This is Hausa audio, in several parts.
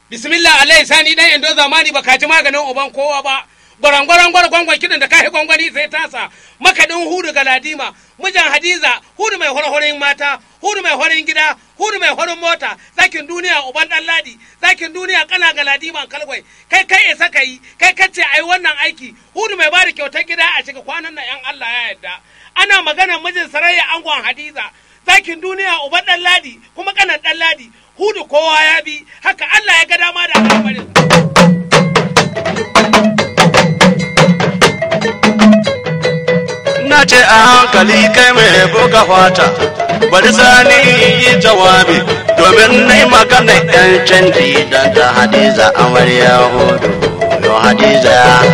bismillah alai sani dan indo zamani ba kaji maganin uban kowa ba gwarangwaran gwargwangwan kidan da kai gwangwani sai tasa makadin hudu ga ladima mijin hadiza hudu mai horhorin mata hudu mai horin gida hudu mai horin mota zakin duniya uban dan ladi zakin duniya kana ga ladiman kalgwai kai kai isa kai kai kace ai wannan aiki hudu mai bada kyautar gida a shiga kwanan nan yan Allah ya yarda ana magana mijin sarayya angon hadiza zakin duniya uban dan ladi kuma kanan dan ladi hudu kowa ya bi haka Allah ya ga dama da al'amarin na ce a hankali kai mai buga fata bari sani yi jawabi domin na yi magana yan canji don ta hadiza amarya hudu yo hadiza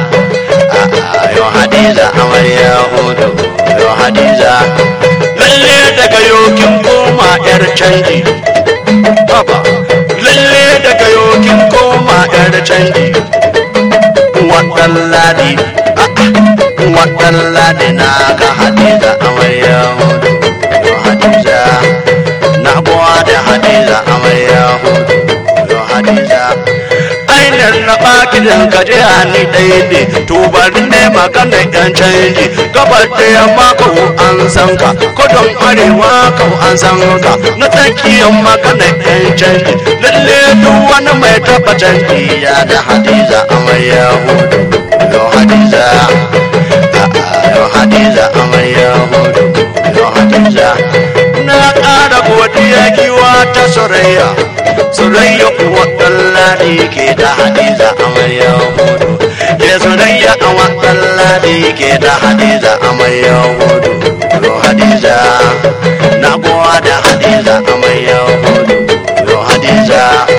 yo hadiza amarya hudu yo hadiza lalle daga yokin koma yar canji baba lalle daga yokin koma yar canji wadan ladi wadan ladi na ga hadiza amarya hudu yo hadiza na buwa da hadiza amarya hudu yo hadiza ainihin na bakidan ka je ni ɗaya ne tubar ne magana yan canji gabar da yamma ko an san ka kudin arewa ko an san ka na tsakiyar magana yan canji lalle duk wani mai taba canji ya da hadiza amarya hudu yo hadiza yo hadiza amarya hudu yo hadiza na ƙara godiya giwa ta soraya soraya kuwa ɗallari ke da hadiza amarya hudu ya soraya a waɗallari ke da hadiza amarya hudu yo hadiza na gowa da hadiza amarya hudu yo hadiza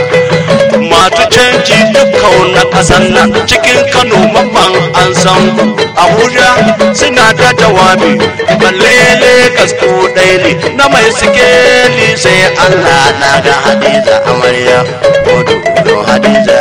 masu canji dukkan na ƙasan nan cikin kano mamman an san ku abuja suna da jawabi balle legas ko ɗaya na mai sikeli sai allah na ga hadiza amarya hudu yo hadiza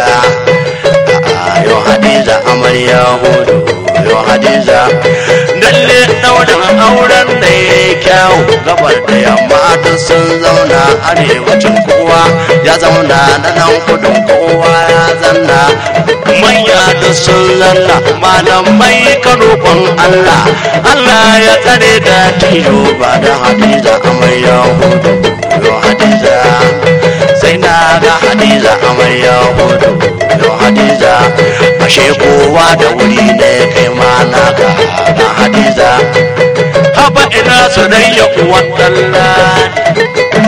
yo hadiza amarya hudu yo hadiza lalle daurin auren da ya kyau gabar da yamma duk sun zauna arewacin kowa ya zauna na nan kudin kowa ya zanna manya duk sun zanna malamai karokon allah allah ya tsare da tilo ba da hadiza amarya hudu yo hadiza sai na ga hadiza amarya hudu yo hadiza ashe kowa da wuri ne kai ma na ga na hadiza haba ina soyayya uwan dalladi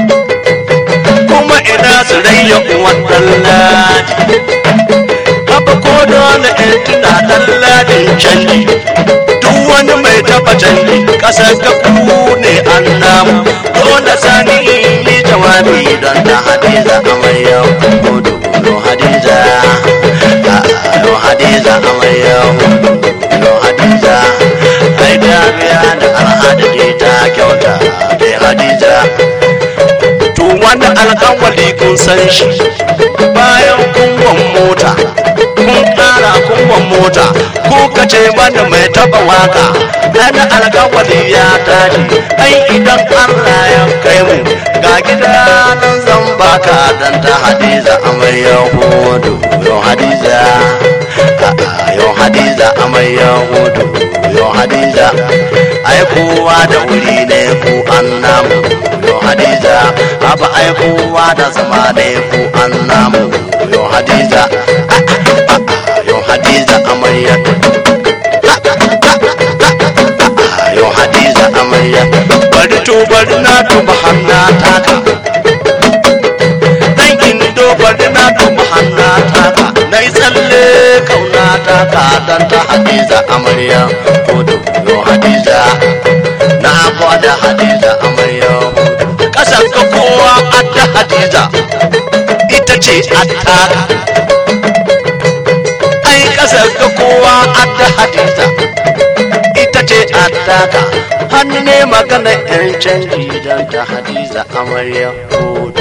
kuma ina soyayya uwan dalladi haba ko dole in tuna dalladin canji duk wani mai taba canji kasar ka ku ne an namu dole sani in yi jawabi don ta hadiza amarya hudu yo hadiza yo hadiza amarya hudu yo hadiza ai dariya da al'ada ce ta kyauta da hadiza to wani alƙawali kun san shi bayan kunwan mota kun ƙara kunwan mota ko kace mana mai taba waka ana alƙawali ya tashi ai idan Allah ya kai mu ga gida nan zan baka dan ta hadiza amarya hudu yo hadiza yo hadiza amarya hudu yo hadiza ai kowa da wuri ne ku an namu yo hadiza haba ai kowa da zama ne ku an namu yo hadiza yo hadiza amarya yo hadiza amarya bari to bari na tuba hanna taka dan indo bari na tuba hanna taka na yi tsalle kauna taka dan ta hadiza amarya hudu yo hadiza na kwada hadiza amarya hudu kasan ka kowa adda hadiza ita ce attaka ai kasar ka kowa adda hadiza ita ce attaka hannu ne magana yan canji don ta hadiza amarya hudu